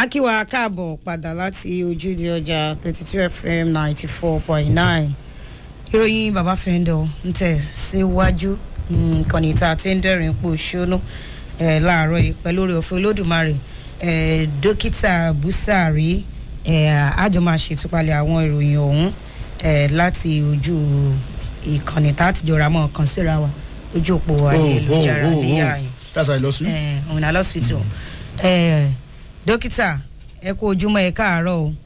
akíwa káàbọ̀ padà láti ojúde ọjà thirty two fm ninety four point nine ìròyìn bàbá fẹ́ńdọ̀ ń tẹ̀ síwájú ìkànnì tá a ti ń dẹ́rìn pò ṣónú láàárọ̀ yìí pẹ̀lú orí òfin olódùmarè dókítà búsàrí àjọ máa ṣètúpalẹ̀ àwọn ìròyìn ọ̀hún láti ojú ìkànnì tá a ti jọra mọ́ ọ̀kan síra wa lójú òpó ayélujára níyà yìí that's how i lost you. òun náà lọ́sítù dókítà ẹ kú ojúmọ́ ẹ káàárọ̀ o.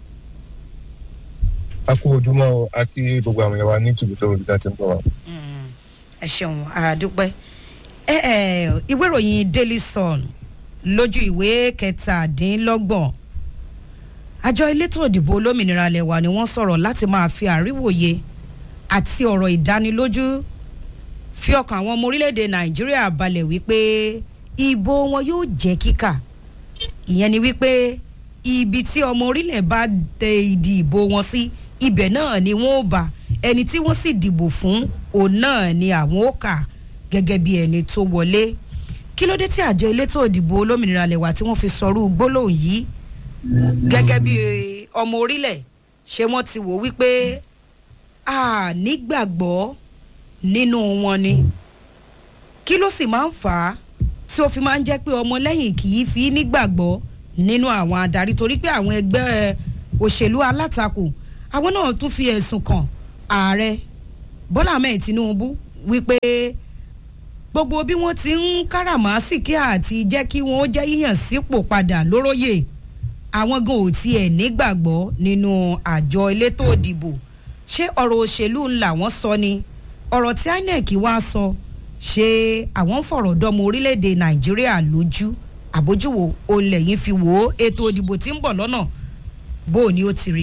a kú ojúmọ́ o a kí gbogbo àwọn ẹ̀wà ní tìbútò olùdá tí ń bọ̀ wá. ẹ ṣeun àdúpẹ́ ìwé ìròyìn daily sun lójú ìwé kẹtàdínlọ́gbọ̀n àjọ elétò òdìbò olómìnira lẹ̀wà ni wọ́n sọ̀rọ̀ láti máa fi àríwòye àti ọ̀rọ̀ ìdánilójú fi ọkàn àwọn ọmọ orílẹ̀-èdè nàìjíríà balẹ̀ wípé ìbò wọn yóò jẹ́ kíkà ìyẹn ni wípé ibi tí ọmọ orílẹ̀ bá tẹ ìdí ìbò wọn sí ibẹ̀ náà ni wọ́n ó bá ẹni tí wọ́n sì dìbò fún òun náà ni àwọn ó kà gẹ́gẹ́ bí ẹni tó wọlé kí ló dé tí àjọ elétò òdìbò olómìnira lẹ̀wà tí wọ́n fi sọrú gbólóhùn yìí gẹ́gẹ́ bí ọmọ orílẹ̀ ṣé wọ́n ti wò wípé a nígbàgbọ́ nínú wọn ni kí ló sì máa ń fà á tí ó fi máa ń jẹ́ pé ọmọlẹ́yìn kì í fi nígbàgbọ́ nínú àwọn adarí torí pé àwọn ẹgbẹ́ òṣèlú alátakò àwọn náà tún fi ẹ̀sùn kàn ààrẹ bọ́lá ahmed tinubu wípé gbogbo bí wọ́n ti ń káràmásìkí àti jẹ́ kí wọ́n jẹ́ yíyàn sípò padà lóróyè àwọn gan ò tiẹ̀ nígbàgbọ́ nínú àjọ elétò òdìbò ṣé ọ̀rọ̀ òṣèlú ńlá wọn sọ ni ọ̀rọ̀ tí inec wá sọ ṣé àwọn ń fọ̀rọ̀ dọ́mọ orílẹ̀-èdè nàìjíríà lójú àbójúwò olè yìí fi wò ó ètò òdìbò tí ń bọ̀ lọ́nà bó o ní ó ti rí.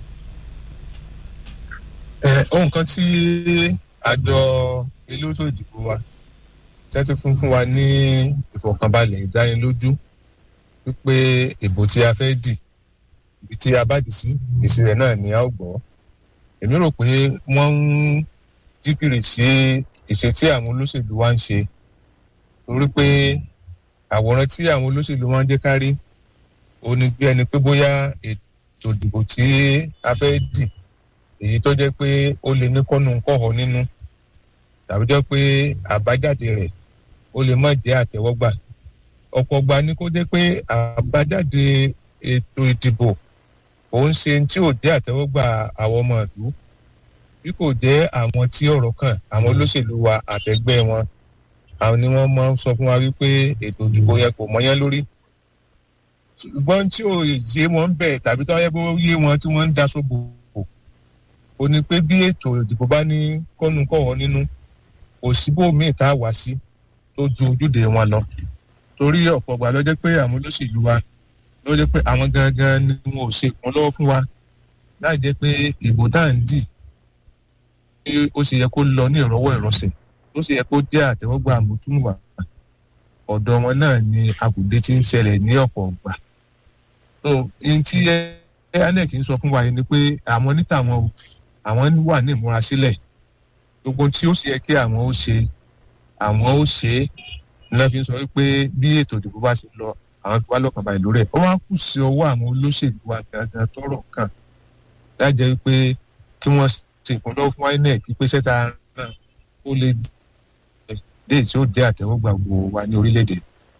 ohun kan tí àjọ elétò ìdìbò wa tẹ́tí fún fún wa ní ìfọ̀kànbalẹ̀ ìdánilójú wípé ìbò tí a fẹ́ dì ibi tí a bá dì sí èsì rẹ̀ náà ni a ó gbọ́ èmi rò pé wọ́n ń jíkìrì sí ìṣe tí àwọn olóṣèlú wa ń ṣe torí pé àwòrán tí àwọn olóṣèlú wa ń jẹ́ kárí ó ní bí ẹni pé bóyá ètò ìdìbò tí a fẹ́ dì èyí tó jẹ́ pé ó lè ní kọ́nù kọ́họ nínú tàbí jẹ́ pé àbájáde rẹ̀ ó lè má jẹ́ àtẹ̀wọ́gbà ọ̀pọ̀ ọgbà ni kó jẹ́ pé àbájáde ètò ìdìbò òun ṣe tí ò jẹ́ àtẹ̀wọ́gbà àwọn ọmọ ìlú bí kò jẹ́ àwọn tí ọ̀rọ̀ kàn àwọn olóṣèlú wa àtẹ̀gbẹ́ wọn àwọn ni wọ́n máa ń sọ fún wa wípé ètò ìdìbò yẹn kò mọ́yán lórí ṣùgbọ́n tí ò yé wọn ń bẹ̀ tàbí tó yẹ bó yé wọn tí wọ́n ń daṣọ bò ó ní pé bí ètò ìdìbò bá ní kọ́nu kọ̀wọ́ nínú kò síbò míì tá a wá sí tó ju ojúde wọn lọ torí ọ̀pọ̀ ọgbà ló jẹ́ pé àwọn olóṣèlú wa ló jẹ́ pé àwọn gangan ni wọn ò ṣe ìkúnlọ́wọ́ fún wa láì jẹ́ pé ìbò tá à ń dì bí ó ṣe yẹ kó lọ ní ìrọwọ́ ìrọsẹ̀ tó ṣe yẹ kó jẹ́ àtẹ̀wọ́gbà àmójúmùwà ọ̀dọ̀ wọn náà ni àkùdé ti ń ṣẹlẹ̀ ní ọ̀pọ̀ ọgbà so ihun tí anec ń sọ fún wa yìí ni pé àwọn níta wọn àwọn wà ní ìmúrasílẹ̀ gbogbo tí ó ṣe yẹ kí àwọn ó ṣe àwọn ó ṣe é ní wọ́n fi ń sọ pé bí ètò ìdìbò bá ṣe lọ àwọn fi wá lọ́kàn balẹ̀ lórí ẹ̀ ó wá kù sí ọwọ́ àwọn olóṣèlú wa gangan tọrọ kàn lájẹ́ pé kí wọ́n ṣe ìpínlẹ̀ fún inec pé sẹ́ta náà ó lè dé tí ó jẹ́ àtẹ̀wọ́gbà gbogbo wa ní orílẹ̀-èdè.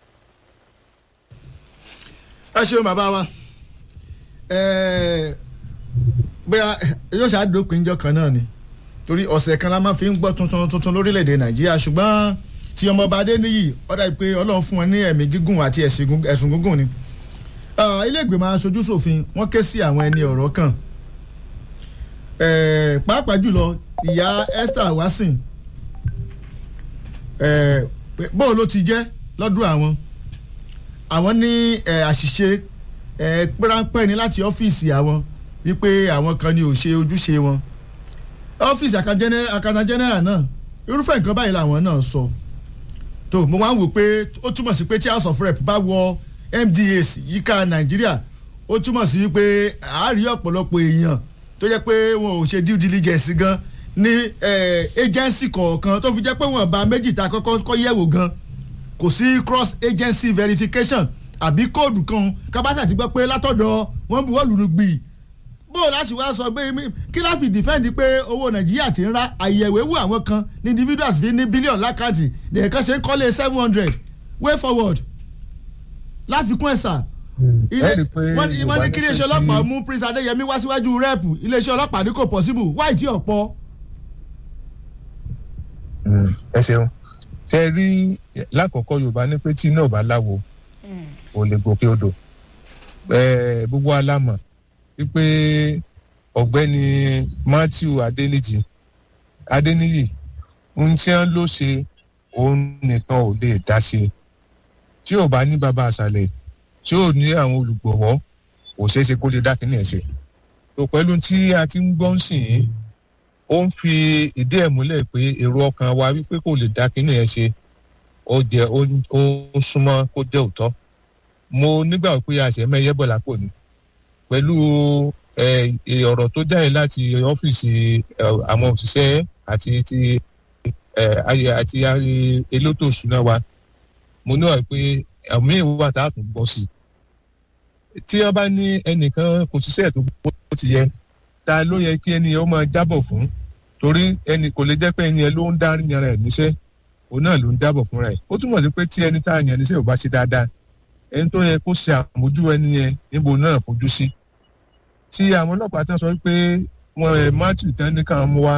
ẹ ṣeun bàbá wa bóyá yóò ṣàdópin ìjọ kan náà ni torí ọ̀sẹ̀ kan la máa fi ń gbọ́ tuntun tuntun lórílẹ̀‐èdè nàìjíríà ṣùgbọ́n tí ọmọọba adéníyì ọ̀dà pé ọlọ́run fún wọn ní ẹ̀mí gígùn àti ẹ̀sùn gígùn ni ilé ìgbìmọ̀ aṣojú ṣòfin wọ́n ké sí àwọn ẹni ọ̀rọ̀ kan pàápàá jùlọ ìyá esther wasin bóun ló ti jẹ́ lọ́dún àwọn àwọn ní àṣìṣe pẹ́ránpẹ́ ni láti ọ́fíìsì àwọn wípé àwọn kan ni ò ṣe ojúṣe wọn ọ́fíìsì akana general náà irúfẹ́ nǹkan báyìí làwọn náà sọ tó mo máa ń wò pé ó túmọ̀ sí pé tí house of rep bá wọ mdas yíká nàìjíríà ó túmọ̀ sí pé àárí ọ̀pọ̀lọpọ̀ èèyàn tó jẹ́ pé wọn ò ṣe due diligence gan ní agency kọ̀ọ̀kan tó fi jẹ́ pé wọ́n bá méjì ta kọ́kọ́ kọ́ yẹ̀wò gan kò sí cross agency verification àbí kóòdù kan kábàtà ti gbọ́ pé látọ̀dọ̀ wọ́n bu wọ́ọ̀lù gbì bó o láti wá sọ pé mi- kí láfi dìfẹ́ǹdì pé owó nàìjíríà ti ń ra àyẹ̀wò àwọn kan ní individuals fi ní bílíọ̀nù lákàtì nìkan ṣe ń kọ́lé seven hundred way forward láfikún ẹ̀sà ilé ẹ rí i pé wọ́n ní wọ́n ní Yorùbá kí ní iléeṣẹ́ pé ọlọ́pàá tí- mú prince adéyẹmí wá síwájú rẹ́ẹ̀pù iléeṣẹ́ ọlọ́pàá ní kò possible wáì tí ọ̀pọ̀ Mm, ẹ ṣeun ṣe rí lákọ̀ọ́kọ́ yorùbá ní pé tí iná ò bá láwo ò lè gòkè odò Eh, gbogbo alámọ̀ wípé ọ̀gbẹ́ni matthew adéníjì adéníyì ohun tí wọ́n ló ṣe òun nìkan ò lè dá ṣe tí ò bá ní bàbá àṣàlẹ̀ tí ò ní àwọn olùgbọ̀wọ́ kò ṣeé ṣe kó lè dá kínní ẹ̀ ṣe tó pẹ̀lú tí a ti ń gbọ́ ń sìn yín ó ń fi ìdí ẹ̀ múlẹ̀ pé èrò ọkàn wa wípé kò lè dá kínní ẹ̀ ṣe ó jẹ́ ó ń- ó ń súnmọ́ kó jẹ́ òótọ́ mo nígbà pé àṣẹmẹ́yẹ bọ̀ lápò ni pẹ̀lú ẹ, ẹ, ọ̀rọ̀ tó jáde láti ọ́fíìsì ẹ, àwọn òṣìṣẹ́ àti ti ẹ, ayé àti ayé elétò ìṣúná wa mo níwà pé àmì ìwà tá a tún gbọ́ sí i tí wọ́n bá ní ẹnìkan kò ṣiṣẹ́ tó bó ti yẹ ta ló yẹ kí ẹni yẹn ó máa jábọ̀ fún torí ẹni kò lè jẹ́ pé ẹni yẹn ló ń dá yàrá ẹ̀ níṣẹ́ òun náà ló ń jábọ̀ fúnra ẹ̀ ó túmọ̀ sí pé tí ẹni tá a yàn níṣẹ́ ò bá ṣe dáadáa ẹni tó yẹ kó ṣe àmójú ẹni yẹn níbo náà fojú sí tí àwọn ọlọ́pàá tí wọ́n sọ pé wọn ẹ̀ matthew tán ní káwọn mú wá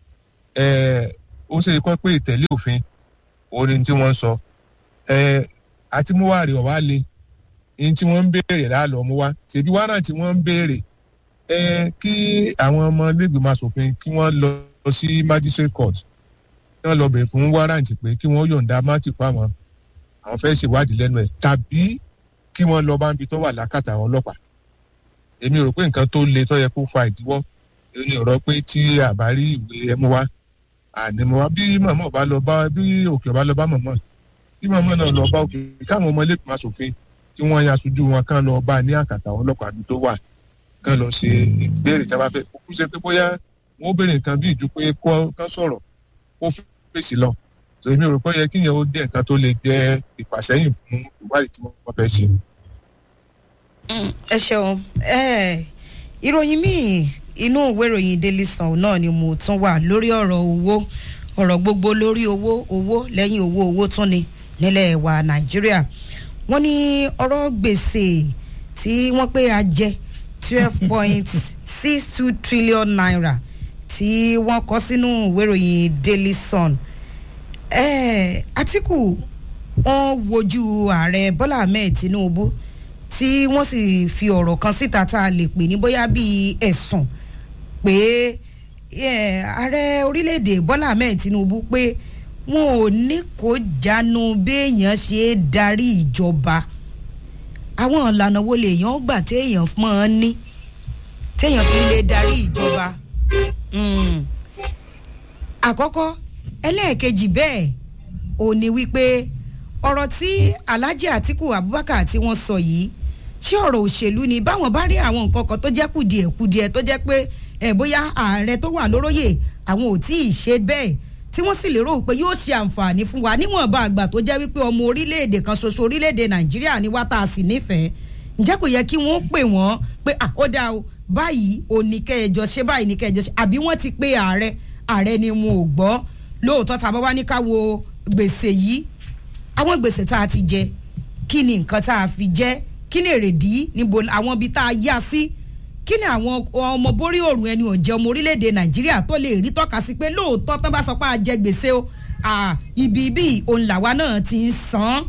ẹ̀ ó ṣe kọ́ pé ìtẹ̀lé òfin òun ni tí wọ́n ń sọ ẹ̀ àti mú wá rè ọ̀ wá le ní tí wọ́n ń béèrè láàlọ́ mú wá ṣèbí wàrà tí wọ́n ń béèrè ẹ kí àwọn ọmọ ilégbèmọ asòfin kí wọ́n lọ sí magistrate court kí wọ́n lọ bèrè fún wárántì pé kí wọ́n yọ̀ǹda mátì fáwọn àwọn fẹ́ẹ́ ṣèwádìí lẹ́nu ẹ̀ tàbí kí wọ́n lọ bá ń bi tó wà lákàtà àwọn ọlọ́pàá èmi rò pé nǹkan tó le tó yẹ kó fa ìdíwọ́ èyí ni ọ̀rọ̀ pé tí àbárí ìwé ẹmu wá àní mo wá bí màmá ọba lọ bá bí òkè ọba lọ bá màmá bí màmá náà lọ bá òkè káwọn ọmọ ilégbèmọ asòfin kí wọ́n yan aṣojú wọn kán lọ bá ní àkàtà àwọn ọlọ́pàá bí tó wà kán lọ ṣe ìbéèrè tí a bá fẹ́ kúkú ṣe pé bóyá wọ́n béèrè nǹkan bí ìjú pé kó kán sọ̀rọ̀ kó fèsì lọ tó èmi rò pé ó yẹ kíyẹn ó dé nǹkan tó lè jẹ́ ìpàsẹ́yìn fún ìwádìí tí wọ́n fẹ́ ṣe. Mm, ẹ ṣeun ẹ ìròyìn míì inú ìwé ìròyìn daily sun náà ni mo tún wà lórí ọ̀rọ̀ owó ọ̀rọ̀ gbogbo lórí owó owó lẹ́yìn owó owó tún ni nílẹ̀ wa nàìjíríà wọ́n ní ọ̀rọ̀ gbèsè tí wọ́n pé a jẹ twelve point six two trillion naira tí wọ́n kọ sínú ìwé ìròyìn daily sun eh, atiku wọn wojú ààrẹ bọ́lá ahmed tinubu tí wọ́n sì fi ọ̀rọ̀ kan síta tá a lè pè ní bóyá bíi ẹ̀sùn pé eh, ààrẹ orílẹ̀-èdè bọ́lá ahmed tinubu pé wọn ò ní kó jánu béèyàn ṣe é darí ìjọba àwọn ìlànà wo lèèyàn gbà téèyàn máa ń ní téèyàn fi lè darí ìjọba Mm. àkọ́kọ́ ẹlẹ́ẹ̀kejì bẹ́ẹ̀ ò ní wípé ọ̀rọ̀ tí alhaji atiku abubakar tí wọ́n sọ yìí ṣé ọ̀rọ̀ òṣèlú ni báwọn bá rí àwọn nǹkan kan tó jẹ́ kùdìẹ̀ kùdìẹ̀ tó jẹ́ pé ẹ̀ bóyá ààrẹ tó wà lóróyè àwọn ò tí ì ṣe bẹ́ẹ̀ tí wọ́n sì lérò pé yóò ṣe àǹfààní fún wa níwọ̀nba àgbà tó jẹ́ wípé ọmọ orílẹ̀-èdè kan ṣoṣo orílẹ̀-èdè nàìjíríà ni wá tá a sì nífẹ̀ẹ́ ǹjẹ́ kò yẹ kí wọ́n pè wọ́n pé à ó dáa o báyìí ò ní kẹjọ ṣe báyìí ní kẹjọ ṣe àbí wọ́n ti pe ààrẹ ààrẹ ni wọn ò gbọ́ lóòótọ́ tá a bá wá ní ká wo gbèsè yìí àwọn gbèsè tá a ti jẹ kí ni nǹkan tá a fi jẹ kí ni èrèdí níbo àwọn ibi tá a yá sí kí ni àwọn ọmọ borí òrùn ẹni ọ̀jẹ̀ ọmọ orílẹ̀-èdè nàìjíríà tó lè rí tọ́ka sí pé lóòótọ́ tán bá sọ pé a jẹ gbèsè o à, ibi ibi òun làwa náà ti ń san án.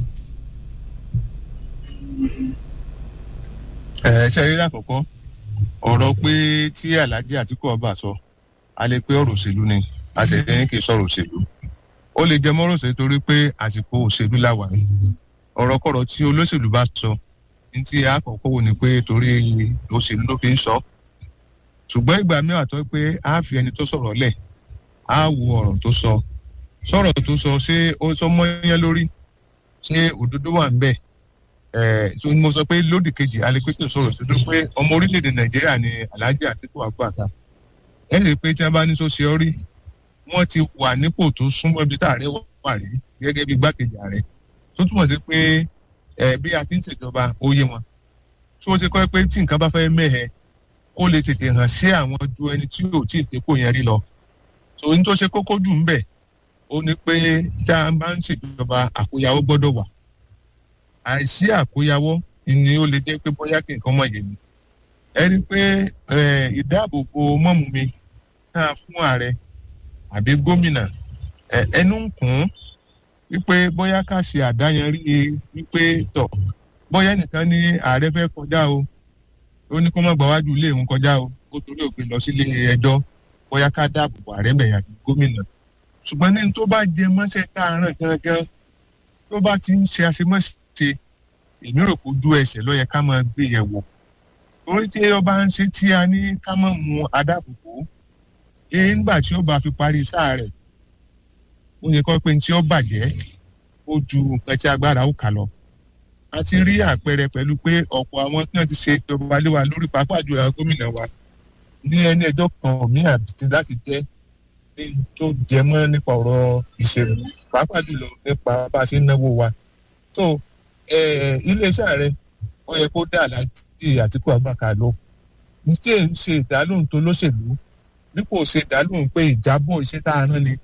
ẹ ṣe rí lákòókò ọ̀rọ̀ pé tí alhaji àtìkú ọba sọ a lè pé ọ̀rọ̀ òṣèlú ni a sì ní kì í sọ̀rọ̀ òṣèlú ó lè jẹ mọ́rọ̀ òṣèlú torí pé àsìkò òṣèlú la wà ní ọ̀rọ̀kọ̀rọ̀ tí olóṣèlú bá sọ ní tí àkọ́kọ́ wò ni pé torí òṣèlú ló fi ń sọ ṣùgbọ́n ìgbà mìíràn tó pé a fi ẹni tó sọ̀rọ̀ lẹ̀ a wo ọ̀rọ̀ tó sọ sọ̀rọ̀ tó sọ ṣé ó sọ mọ́yán lórí ṣé òdodo wà ń bẹ̀ ẹ̀ tó ní mo sọ pé lódì kejì alẹ́pẹ́tò sọ̀rọ̀ tó dún pé ọmọ orílẹ̀-èdè nàìjíríà ni alhaji àtìkú abubakar ẹ̀ lè pé tí wọ́n bá ní tó ṣe ọ́ rí wọ́n ti wà nípò tó súnmọ́ ibi tá ààrẹ wà rí gẹ́gẹ́ bí gbákejì ààrẹ tó túmọ̀ sí pé ẹ bí a ti ń ṣèjọba ó yé wọn tí ó ti kọ́ pé tí nǹkan bá fẹ́ mẹ́hẹ ó lè tètè hàn sí àwọn ju ẹni tí ò tí ì dépò yẹn rí lọ so ohun tó ṣe kókó jù ń bẹ̀ ó ní pé tá a bá ń ṣèjọba àkóyawó gbọ́dọ̀ wà àìsí àkóyawó ni ó lè jẹ́ pé bóyá kí nǹkan mọ̀ yé ni ẹni pé ìdáàbòbò mọ́mú mi tá a fún ààrẹ àbí gómìnà ẹnu ń kún wípé bóyá ká ṣe àdáyanrí wípé tọ̀ bóyá nìkan ní ààrẹ fẹ́ kọjá o ó ní kó má gbà wájú ilé òun kọjá o ó torí òpin lọ sílé ẹjọ́ bóyá ká dáàbòbò ààrẹ bẹ̀yà gómìnà ṣùgbọ́n ní tó bá jẹ mọ́ṣẹ́ tá a ràn gangan tó bá ti ń ṣe àṣemọ́ṣe èmi rò kó ju ẹsẹ̀ ló yẹ ká máa gbé yẹ̀ wò torí tí ọba ń ṣe tí a ní ká máa mú adáàbòbò ee nígbà tí ó bá fi parí sáà rẹ̀ ó yẹ kó pé tí ó bàjẹ́ ó ju nǹkan tí agbára ó kà lọ a ti rí àpẹẹrẹ pẹ̀lú pé ọ̀pọ̀ àwọn tí wọ́n ti ṣe ìjọba lé wa lórí pàápàá jùlọ àwọn gómìnà wa ní ẹni ẹjọ́ kan mí àbìtí láti jẹ́ ní tó jẹ mọ́ nípa ọ̀rọ̀ ìṣèlú pàápàá jùlọ nípa bá a ṣe ń náwó wa tó iléeṣẹ́ rẹ ó yẹ kó dà láti àtìkú àgbàkà lọ ní tí èyí ń ṣe ìdálóhùn tó lóṣèlú bí kò ṣe ìdálóhùn pé ìjábọ̀ iṣẹ́ tá a rán ni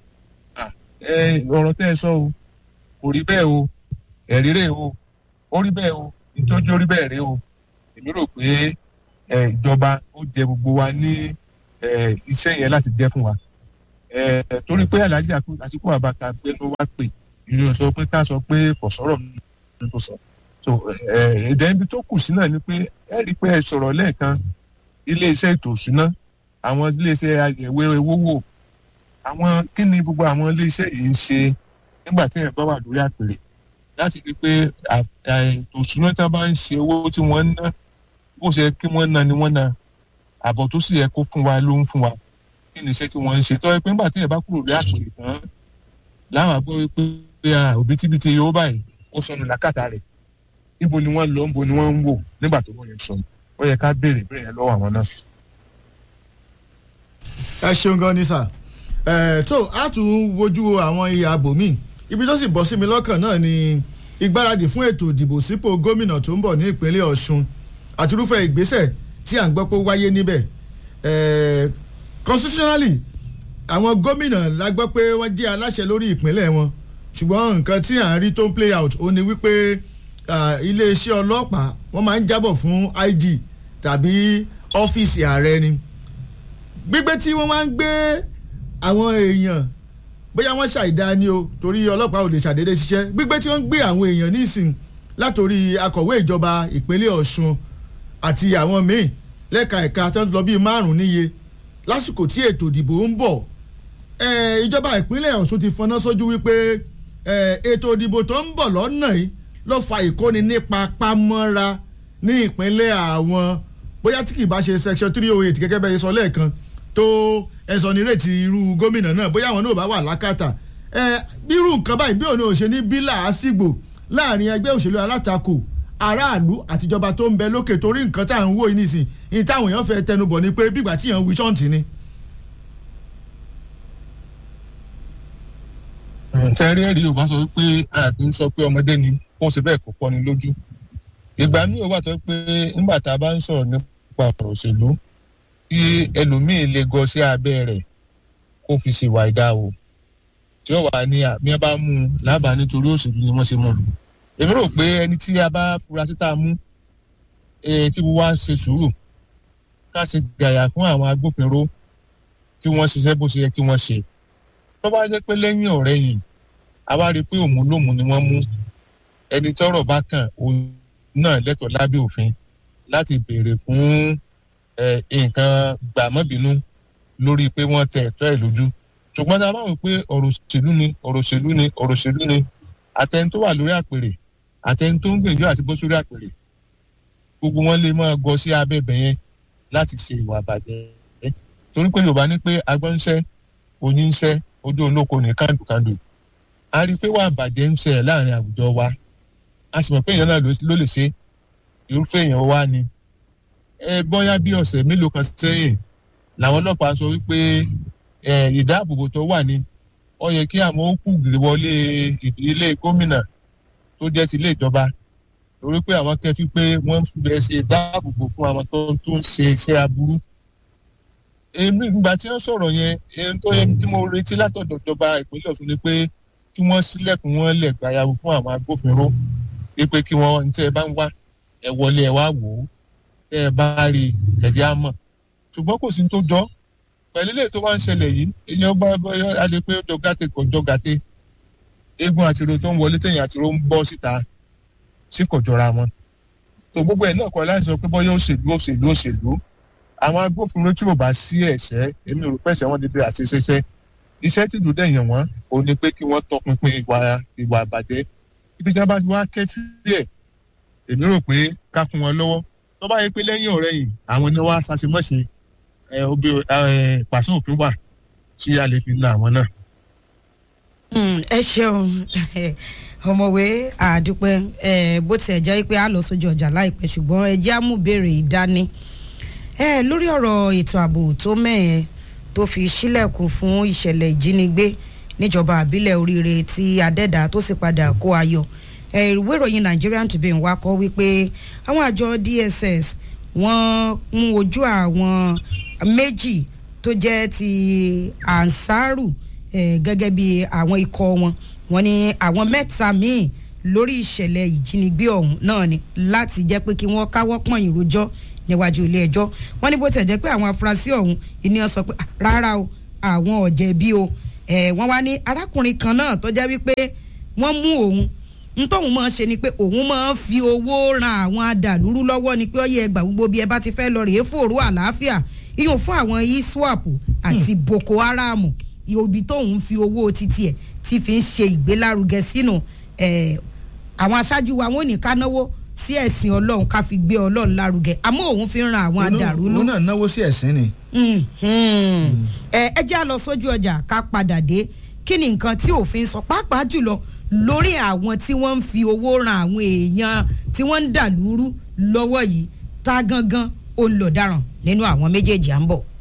ọ̀rọ̀ tẹ́ ẹ sọ o kò rí bẹ́ẹ̀ o ẹ̀rí rẹ̀ o ó rí bẹ́ẹ̀ o ìtọ́jú orí bẹ́ẹ̀ rí o èmi rò pé ìjọba ó jẹ gbogbo wa ní iṣẹ́ yẹn láti jẹ́ fún wa torí pé aláàjì àtìkú àbàkà gbẹnu wá pè ìrìn sọ pé ká sọ pé kò sọ̀rọ̀ mi tó sọ so èdè ibi tó kù sí náà ni pé ẹ rí i pé ẹ sọ̀rọ̀ lẹ́ẹ̀kan iléeṣẹ́ ètò òṣùná àwọn iléeṣẹ́ àyẹ̀wò owó wò àwọn kí ni gbogbo àwọn iléeṣẹ́ yìí ń ṣe nígbà tí ẹ̀ bá wà lórí àpèrè láti rí i pé ètò òṣùná tí wọ́n bá ń ṣe owó tí wọ́n ń ná bó ṣe kí wọ́n ná ni wọ́n ná àbọ̀ tó sì yẹ kó fún wa ló ń fún wa kí ni iṣẹ́ tí wọ́n ń ṣe tọ́ ẹ pé nígbà tí ẹ̀ bá kúrò lórí àpèrè tán láwọn àgbọ̀ wípé òbítíbitì owó báyìí ó sọnù làkàtà rẹ̀ níbo ni wọ́n lọ níbo ni wọ́n ń wò nígbà tó wọ́n yẹn sọnù ó yẹ ká béèrè béèrè yẹn lọ́wọ́ àwọn náà. ẹ ṣeun gan ni sà ẹ tó a tún wojú àwọn ìyá bòmí ibi tó sì bọ́ sí mi lọ́kàn náà ni ìgbáradì fún ètò ìdìbò sípò gómìnà tó ń bọ̀ ní ìpínlẹ̀ ọ̀ṣun àti irúfẹ́ ìgbésẹ̀ tí à ń gbọ́ pé ó wáyé níbẹ̀ constitutionally àwọn gómìnà la gbọ́ pé wọ́n jẹ́ aláṣẹ lórí ìpínlẹ̀ wọn ṣùgbọ́n nǹkan tí à ń rí tó ń play out ó ní wípé iléeṣẹ́ ọlọ́pàá wọ́n máa ń jábọ̀ fún IG tàbí ọ́fíìsì ààrẹ ni gbígbé tí wọ́n máa ń gbé àwọn èèyàn bóyá wọ́n ṣàìdá ni o torí ọlọ́pàá ò lè ṣàdédé ṣiṣẹ́ gbígbé tí wọ́n ń gbé àwọn èèyàn nísìn látòrí akọ̀wé ìjọba ìpínlẹ̀ Ọ̀ṣun àti àwọn míì lẹ́ka ẹ̀ka tó ń lọ bíi márùn-ún níye lásìkò tí ètò ìdìbò ń bọ̀ ìjọba ìpínlẹ̀ Ọ̀ṣun ti fọná sójú wípé ètò ìdìbò tó ń bọ̀ lọ́nà yìí ló fa ìkóni nípa pamọ́ra ní ìpínlẹ̀ àwọn bóyá tí kì bá ṣe section three oh eight gẹ́gẹ́ bẹ́ẹ̀ sọ lẹ́ẹ̀kan tó ẹ̀sọ́ nírètí irú gómìnà náà bóyá àwọn náà bá wà lákàtà bírú nǹkan báyìí bí òun ò ṣe ní bí làásìgbò láàrin ẹgbẹ́ òṣèlú alátakò aráàlú àtijọba tó ń bẹ lókè torí nǹkan tá à ń wò yìí nìsín ní táwọn èèyàn fẹ́ tẹnubọ̀ ni pé bígbà tí èèyàn wí ṣọ́ǹtì ni. tẹ́rí ẹ̀rí yorùbá sọ pé àbí ń sọ pé ọmọdé ni kó ṣe bẹ́ẹ̀ kó pọ́ ni lójú ìgbà míì ó wà tó pé nígbà tá a bá ń sọ̀rọ̀ nípa ọ̀rọ̀ òṣèlú kí ẹlòmíì lè gọ sí abẹ́ rẹ̀ kó fi ṣèwà ìdá o tí ó wà ní àmì ẹ bá mú un lábàá nítorí òṣèlú ni wọ́n ṣe mú un èmi rò pé ẹni tí a bá fura sí tá a mú kí wọ́n wá ṣe sùúrù ká ṣe gàyà fún àwọn agbófinró tí wọ́n ṣiṣẹ́ bó ṣe yẹ kí wọ́n ṣe tó bá jẹ́ pé lẹ́yìn ọ̀rẹ́ yìí a wá rí i pé òun lòun ni wọ́n mú ẹni tọ́rọ̀ bá kàn òun náà lẹ́tọ̀ọ́ lábẹ́ òfin láti béèrè fún nǹkan gbàmọ́bínú lórí pé wọ́n tẹ ẹ̀tọ́ ẹ̀ lójú ṣùgbọ́n tá a bá wò pé ọ̀rọ̀ òṣèlú ni ọ̀rọ̀ òṣèlú ni ọ̀rọ̀ òṣèlú ni àtẹni tó wà lórí àpèrè àtẹni tó ń gbìyànjú àti bọ́ sórí àpèrè gbogbo wọn lè máa gọ sí abẹ́bẹ̀ yẹn láti ṣe ìwà àbàjẹ́ torí pé Yorùbá ní pé agbọ́nṣẹ́ oníṣẹ́ ojú olóko ní kàndùkàndù a rí i pé wà bàjẹ́ ń ṣẹlẹ̀ láàrin àwùjọ wa a sì mọ̀ pé èèyàn náà ló lè ṣe irúfẹ́ èèyàn wa ni ẹ bọ́yá bí ọ̀sẹ̀ mélòó kan sẹ́yìn làwọn ọlọ́pàá sọ wípé ìdáàbòbò tó wà ní ó yẹ kí àwọn ó kú gìrì wọlé ilé gómìnà tó jẹ́ ti ilé ìjọba torí pé àwọn kẹfí pé wọ́n ń fẹ́ ṣe dáàbòbò fún àwọn tó tó ń ṣe iṣẹ́ aburú. èmi ìgbà tí wọ́n sọ̀rọ̀ yẹn ohun tó yẹ tí mo retí látọ̀dọ̀ ìjọba ìpínlẹ̀ Ọ̀ṣun ni pé kí wọ́n sílẹ̀kùn wọn lẹ̀ gbayàwó fún àwọn agbófinró wípé kí wọ́n ní tẹ́ ẹ bá ń wá ẹ wọlé ẹ wá wò ó tẹ́ ẹ bá rí ẹ̀jẹ̀ á mọ̀ ṣùgbọ́n kò sí ní tó jọ pẹ̀lú ilé tó wá ń ṣẹlẹ̀ yìí èèyàn bá bọ́yọ́ a lè pé ó jọ gàtè kò jọ gàtè eégún àtìrò tó ń wọlé tẹ̀yìn àtìrò ń bọ́ síta sí kò jọra wọn tó gbogbo ẹ̀ náà kọ́ láti sọ pé bọ́yọ́ òṣèlú òṣèlú òṣèlú àwọn agbófinró tí ò bá sí ẹ̀ṣẹ̀ èmi ò rò pẹ̀sẹ̀ wọn dédé àṣeṣeṣẹ́ iṣẹ́ tí ìlú dẹ̀yàn wọn ò ní pé kí wọ́n tọpinpin ìwà ìwà àbàjẹ́ ibi tí wọ́n bá wá kẹ́fí ẹ̀ èmi rò pé ká fún wọn lọ́wọ́ tó bá yẹ pé lẹ́yìn ọ̀rẹ́ yìí àwọn ni wọ́n á ṣàṣemọ́ṣe ẹ obi ẹ pàṣẹ òfin wà tí a lè fi la àwọn náà. ẹ ṣeun ọmọwé àdúpẹ́ bó tiẹ̀ jẹ́ pé a lọ sójú ọjà láìpẹ́ ṣùgbọ́n ẹ jẹ́ àmúbèrè ìdání lórí ọ̀rọ̀ ètò ààbò tó mẹ́ẹ̀ẹ́ tó fi sílẹ̀kùn fún ìṣẹ̀lẹ̀ ìjínigbé níjọba àbílẹ̀ oríire tí adẹ́dà tó sì padà kó ayọ̀ ìwé ìròyìn Nigerian Tribune wá kọ wípé àwọn àjọ DSS wọ́n mú ojú àwọn méjì tó jẹ́ ti ansaru eh, gẹ́gẹ́ bí àwọn ikọ̀ wọn wọ́n ní àwọn mẹ́ta míì lórí ìṣẹ̀lẹ̀ ìjínigbé ọ̀hún náà ni láti jẹ́ pé kí wọ́n káwọ́ pọ̀nyìn rojọ́ níwájú ilé ẹjọ́ wọ́n ní bó tẹ̀ jẹ́ pé àwọn afurasí ọ̀hún ìníyàn sọ pé rárá o àwọn ò jẹ̀bi o wọ́n wá ní arákùnrin kan náà tó jẹ́ wípé wọ́n mú òun ntọ́hún máa ṣe ni pé òun máa ń fi owó ran àwọn adàlúrú lọ́wọ́ ni pé ó yẹ ẹgbà gbogbo bí ẹ bá ti fẹ́ lọ rèé fòrò àlàáfíà iyùn fún àwọn iswap àti boko haram ibi tóun fi owó títí ẹ̀ ti fi ń ṣe ìgbélárugẹ sínú àwọn aṣáájú wa wọn ò ní ká náwó sí ẹ̀sìn ọlọ́run ká fi gbé ọlọ́run lárugẹ àmọ́ òun fi ń ran àwọn adàlúrú. òun náà náwó sí ẹ̀sìn ni. ẹ jẹ́ àlọ́ sójú ọjà ká padà dé kí ni nǹkan tí òfin sọ pàápàá jùlọ lórí àwọn tí wọ́n ń fi owó ran àwọn èèyàn tí wọ́n ń dàlúrú lọ́wọ́ yìí tá gangan ó ń lọ dáràn nínú àwọn méjèèjì à ń bọ̀.